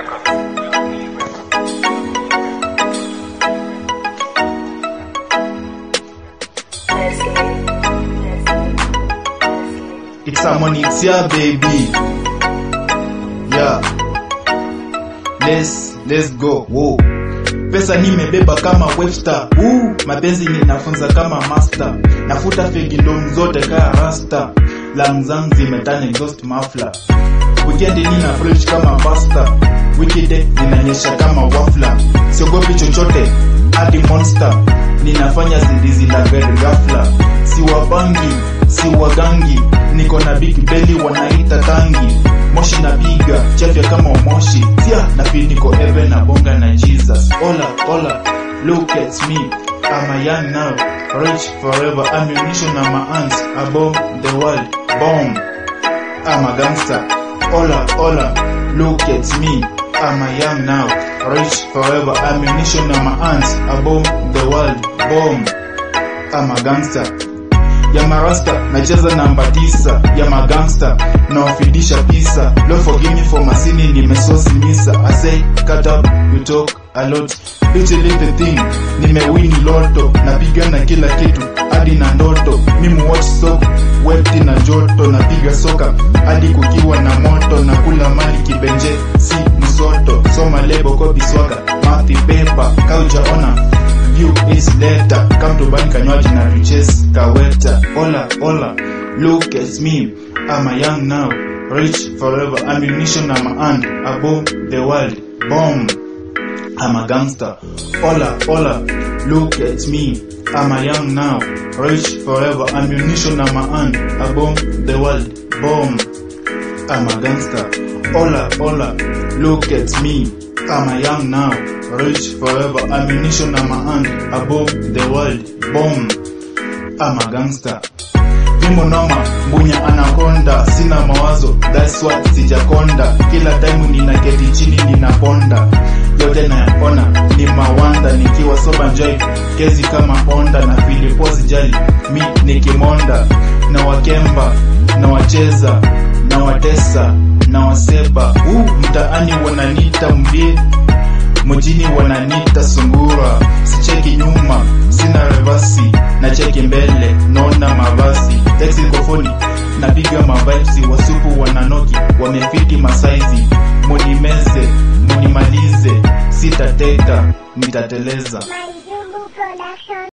It's someone, it's ya baby. Yeah. Let's, let's go. Whoa. Pesa nimebeba kama Webster. Uh, mapenzi ninafunza kama master. Nafuta fegi ndom zote kaa rasta. Lam zangu zimetana exhaust muffler. Weekend nina fresh kama pasta. Weekday ninanyesha kama wafla. Siogopi chochote hadi monster. Ninafanya zindizi la gari ghafla. Siwabangi, siwagangi. Niko na big belly wanaita tangi. Moshi na biga, chafya kama moshi. Tia na feel niko heaven na bonga na Jesus. Ola, ola, look at me. I'm a young now, rich forever. Ammunition on my hands, above the world. Bomb. I'm a gangster. Ola, ola, look at me. I'm a young now, rich forever. Ammunition on my hands, above the world. Bomb. I'm a gangster. Ya marasta, nacheza namba tisa. Ya magangster, nawafidisha pisa. Lord forgive me for masini, nimesosi misa. I say, cut up, you talk a lot. Each little thing, nimewini loto. Napigana kila kitu, hadi na ndoto. Mimi watch soka, wepti na joto. Napiga soka, hadi kukiwa na moto. Nakula mali kibenje, si msoto. Soma lebo, copy swaka, mathi paper. Kaujaona, view is later. Come to bank kanywaji na riches kaweta. Ola, ola, look at me. I'm a young now, rich forever. Ammunition on my hand, above the world. Bomb. I'm a gangster. Ola, ola, look at me. I'm a young now, rich forever. Ammunition on my hand, above the world. Bomb. I'm a gangster. Ola, ola, look at me. I'm a young now, rich forever. Ammunition on my hand, above the world. Bomb. I'm a gangster. Vimo noma, mbunya anakonda, sina mawazo, that's what sijakonda. Kila time ninaketi chini ninaponda, yote nayaona ni mawanda, nikiwa soba joy, kezi kama Honda na Filipo sijali, mi nikimonda, na wakemba, na wacheza, na watesa, na waseba, uh, mtaani wananita mbie mjini wananita sungura, sicheki nyuma, sina revasi, na cheki mbele, naona mavazi, teksi kofoni, napiga mavibesi, wasupu wananoki, wamefiti masaizi, munimeze, munimalize, sitateka, nitateleza. My Zulu production.